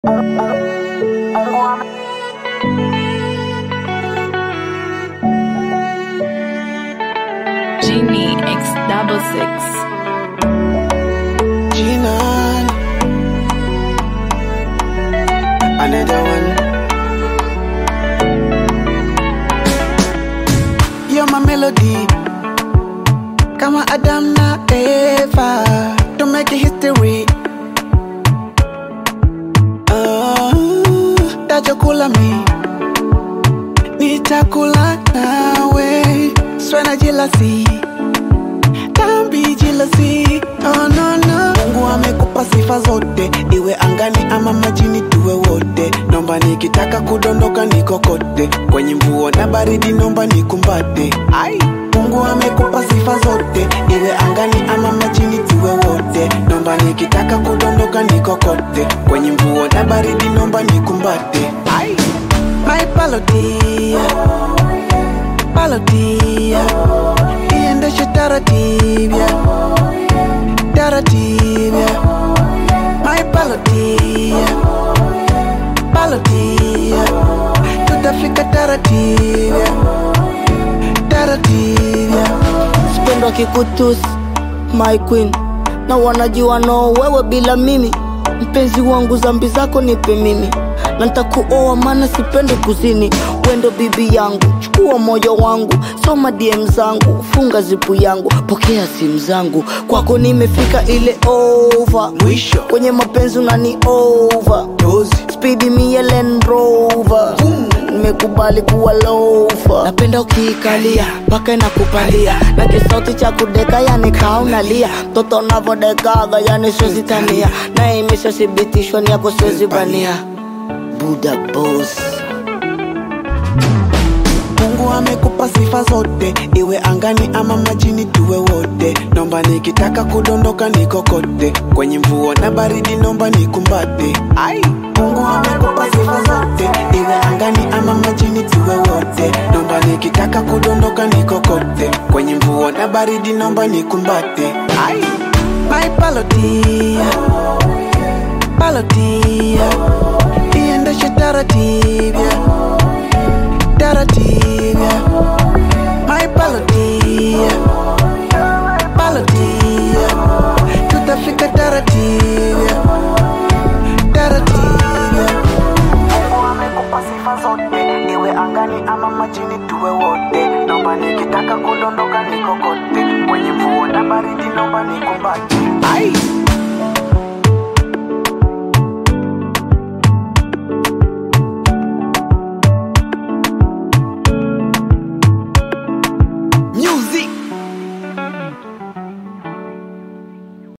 Genie X double six. Jinan. Another one. You're my melody. Kama Adam na Eva. Don't make it history. Ah, tajokula mi. Nitakula nawe. Swena jealousy. Tambi jealousy. Oh no no. Mungu amekupa sifa zote, iwe angani ama majini, tuwe wote. Nomba nikitaka kudondoka nikokote, kwenye mvua na baridi, nomba nikumbate. Ai, Mungu amekupa sifa zote, iwe angani ama majini, tuwe wote. Nomba nikitaka kudondoka nikokote, kwenye mvua na baridi, nomba nikumbate. Ai, my palotia, palotia, iendeshe taratibu taratibu my palotia palotia tutafika taratibu taratibu Sipendi wakikutusi my queen, na wanajua no wewe bila mimi. Mpenzi wangu, zambi zako nipe mimi, na nitakuoa maana sipendi kuzini. Wendo bibi yangu, chukua moyo wangu, soma DM zangu, funga zipu yangu, pokea simu zangu, kwako nimefika ile over. mwisho Kwenye mapenzi unani over dozi Speedy mie Land Rover nimekubali kuwa lofa napenda ukiikalia mpaka inakupalia na kisauti cha kudeka yani kaunalia mtoto unavodekaga yani siwezitania na imeshathibitishwa ni yako siwezi bania buda boss Mungu amekupa sifa zote, iwe angani ama majini, tuwe wote. Nomba nikitaka kudondoka nikokote, kwenye mvua na baridi, nomba nikumbate. Ai, Mungu amekupa sifa zote, iwe angani ama majini, tuwe wote. Nomba nikitaka kudondoka nikokote, kwenye mvua na baridi, nomba nikumbate. Ai, my palotia, palotia, iendeshe taratibu taratibu